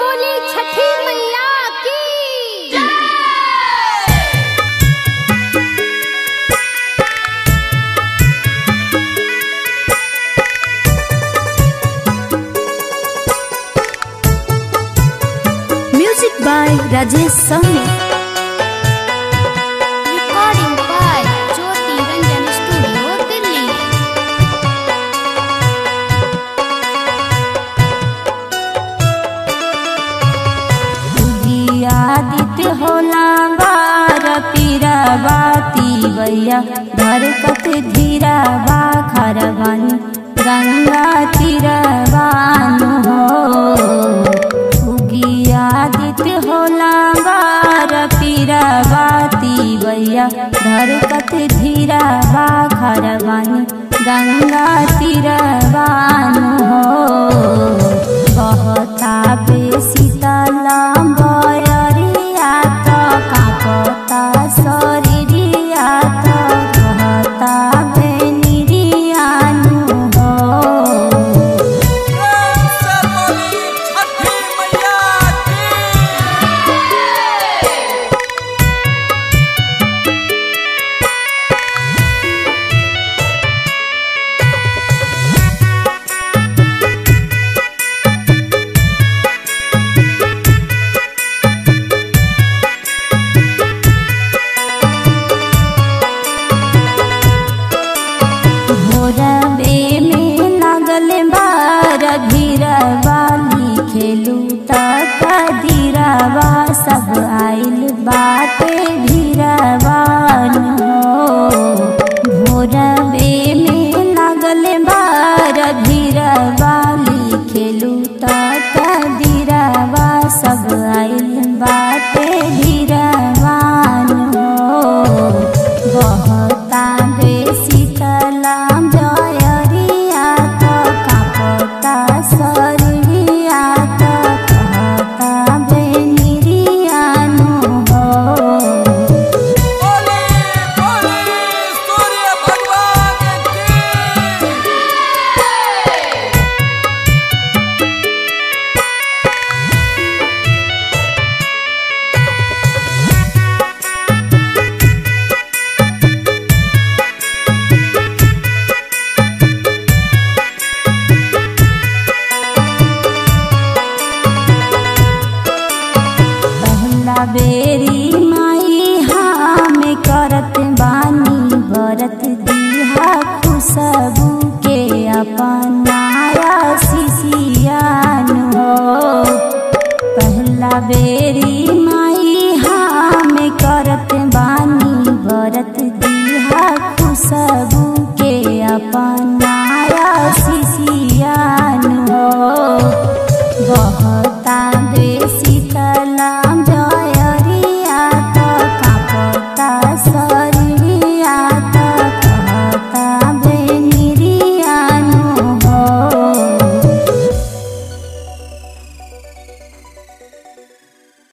बोली छठी मैया की Music by Rajesh Sahni. Recording by Jyoti Ranjan studio Delhi Aditya होला बार पीरा बाती भैया धरकत धीरा बा खरवानी गंगा तीरवान हो उगी आदित्य होला बार पीरा बाती भैया धरकत धीरा बा खरवानी गंगा तीरवान हो कहता बेसी तलम बयरिया त कापता शरीरिया त कहता बेनिरियानु हो प्रेम से बोली छठी मैया की भोरबे में लागल बार भीरवाली खेलू तक धीरवा सब आइल बाटे भीरवान हो भोरबे में लागल बार भीरवाली खेलू तक धीरवा सब आइल बाटे भीरवान हो बहता बेसी तलाम जयरिया त कापता शरीरिया त कहता बेनिरियानु हो बोली बोली सूर्य भगवान की पहला बेरी माई हम करत बानी भरत दिहा खुशबू के अपनाया शिशियान हो पहला बेरी माई हम करत बानी भरत दिहा खुशबू